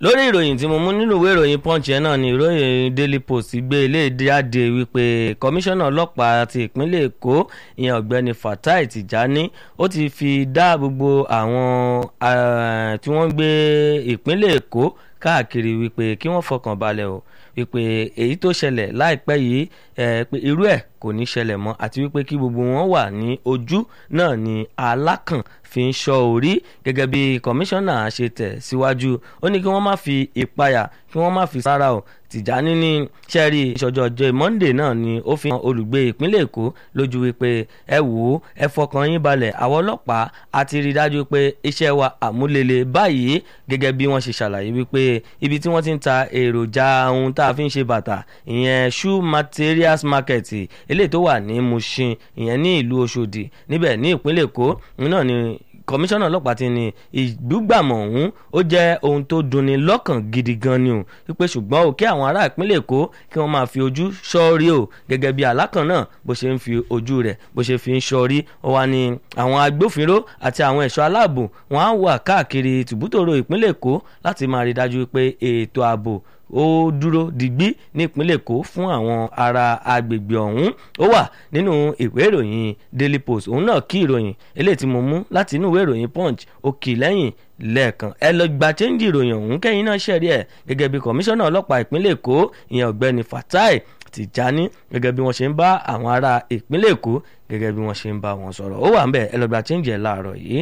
lórí ìròyìn tí mo mú nínú ìwé ìròyìn punch yẹn náà ni ìròyìn daily post gbé ilé jáde wípé kọmíṣánná ọlọ́pàá ti ìpínlẹ̀ èkó ìyẹn ọ̀gbẹ́ni fatai tijani ó ti fi dá gbogbo àwọn tí wọ́n ń gbé ìpínlẹ̀ èkó káàkiri wípé kí wọ́n fọkàn balẹ̀ o wípé èyí tó ṣẹlẹ̀ láìpẹ́ yìí pé irú ẹ̀ kò ní ṣẹlẹ̀ mọ́ àti wípé kí gbogbo wọn wà ní ojú náà ni alákàn fi ń ṣọ́ orí gẹ́gẹ́ bí kọmíṣánná ṣe tẹ̀ síwájú ó ní kí wọ́n má fi ìpayà kí wọ́n má fi sára o tìjání ní sẹ́ẹ̀rì ìṣọ̀jọ́ ọjọ́ monday náà ni ó fi hàn olùgbé ìpínlẹ̀ èkó lójú wípé ẹ wò ó ẹ fọkàn yín balẹ̀ àwọn ọlọ́pàá a ti rí i dájú pé iṣẹ́ wa àmúlélẹ̀ báyìí gẹ́gẹ́ bí wọ́n ṣe ṣàlàyé wípé ibi tí wọ́n ti ń ta èròjà ohun tá a fi ń ṣe bàtà ìyẹn shoe materials market eléyìí tó wà ní mushin ìyẹn ní ìlú ọ̀ṣọ́dì níbẹ̀ ní ìpínlẹ̀ èkó náà ni kọmíṣánná ọlọ́pàá ti ní ìdúgbàmọ̀ ọ̀hún ó jẹ́ ohun tó dunni lọ́kàn gidi gan ni o wípé ṣùgbọ́n o kí àwọn ará ìpínlẹ̀ èkó kí wọ́n máa fi ojú ṣọ́ọ́rí o gẹ́gẹ́ bí alákàn náà bó ṣe ń fi ojú rẹ̀ bó ṣe fi ń ṣọ́ọ́rí ó wá ní àwọn agbófinró àti àwọn ẹ̀ṣọ́ aláàbò wọn á wà káàkiri tìbútòrò ìpínlẹ̀ èkó láti máa rí dájú pé ètò ààbò ó dúró digbí nípínlẹ̀ èkó fún àwọn ará agbègbè ọ̀hún ó wà nínú ìwé ìròyìn daily post òun náà kí ìròyìn eléyìí tí mo mú láti inú ìwé ìròyìn punch ó kì í lẹ́yìn lẹ́ẹ̀kan ẹ lọ gba chẹ́ńjì ìròyìn ọ̀hún kẹ́yìn náà ṣẹ̀rí ẹ̀ gẹ́gẹ́ bí kọmíṣánná ọlọ́pàá ìpínlẹ̀ èkó ìyẹn ọ̀gbẹ́ni fatai tìjání gẹ́gẹ́ bí wọ́n ṣe ń bá àwọn ará ìpínlẹ̀ èkó gẹ́gẹ́ bí wọ́n ṣe ń bá wọn sọ̀rọ̀ ó wà ń bẹ̀ ẹ lọ gba chẹ́ńjì ẹ̀ láàárọ̀ yìí.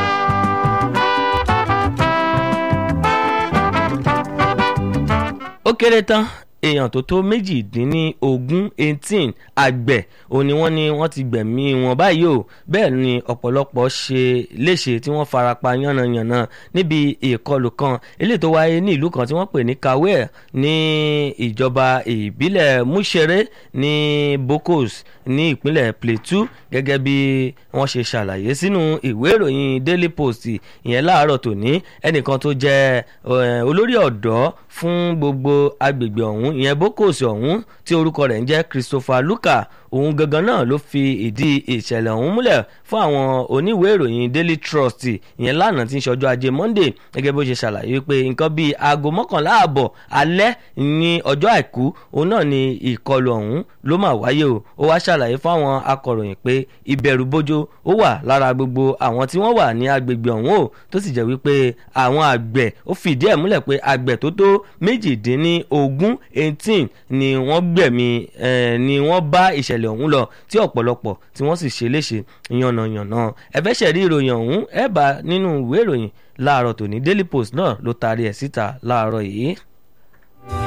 ó kéré tán èèyàn tó tó méjìdínlógún eighteen àgbẹ̀ òun ni wọ́n ní wọ́n ti gbẹ̀mí wọn báyìí o bẹ́ẹ̀ ni ọ̀pọ̀lọpọ̀ ṣe léṣe tí wọ́n farapa yánnayànna níbi ìkọlù kan eléyìí tó wáyé ní ìlú kan tí wọ́n pè ní kawel ní ìjọba ìbílẹ̀ mushere ní bokos ní ìpínlẹ̀ plateau gẹ́gẹ́ bí wọ́n ṣe ṣàlàyé sínú ìwé ìròyìn daily post ìyẹn láàárọ̀ tòní ẹnìkan tó jẹ́ olórí ọ̀dọ́ fún gbogbo agbègbè ọ̀hún ìyẹn bókòsì ọ̀hún tí orúkọ rẹ̀ ń jẹ́ christopher luka òun gangan náà ló fi ìdí ìṣẹ̀lẹ̀ ọ̀hún múlẹ̀ fún àwọn oníwèé ìròyìn daily trust ìyẹn lánàá tí ń ṣọjọ́ ajé monday gẹ́gẹ́ bó ṣe ṣàlàyé pé nǹkan bíi aago mọ́kànlá ààbọ̀ alẹ́ ní ọjọ́ àìkú òun náà ni ìkọlù ọ̀hún ló mà wáyé o ó wá ṣàlàyé fáwọn akọ̀ròyìn pé ìbẹ̀rù bójó ó wà lára gbogbo àwọn tí wọ́n wà ní agbègbè ọ̀hún o tó sì jẹ́ wípé àwọn àgbẹ̀ ó fìdí ẹ̀ múlẹ̀ pé àgbẹ̀ tó tó méjìdínlógún eighteen ni wọ́n gbẹ̀mí ni wọ́n bá ìṣẹ̀lẹ̀ ọ̀hún lọ tí ọ̀pọ̀lọpọ̀ tí wọ́n sì ṣe léṣe yànnàyànnà ẹ̀fẹ́ ṣẹ̀rí ìròyìn ọ̀hún ẹ̀ bá nínú ìwé ìròyìn láàárọ̀ tòní daily post náà ló taari ẹ̀ síta láàárọ̀ yìí.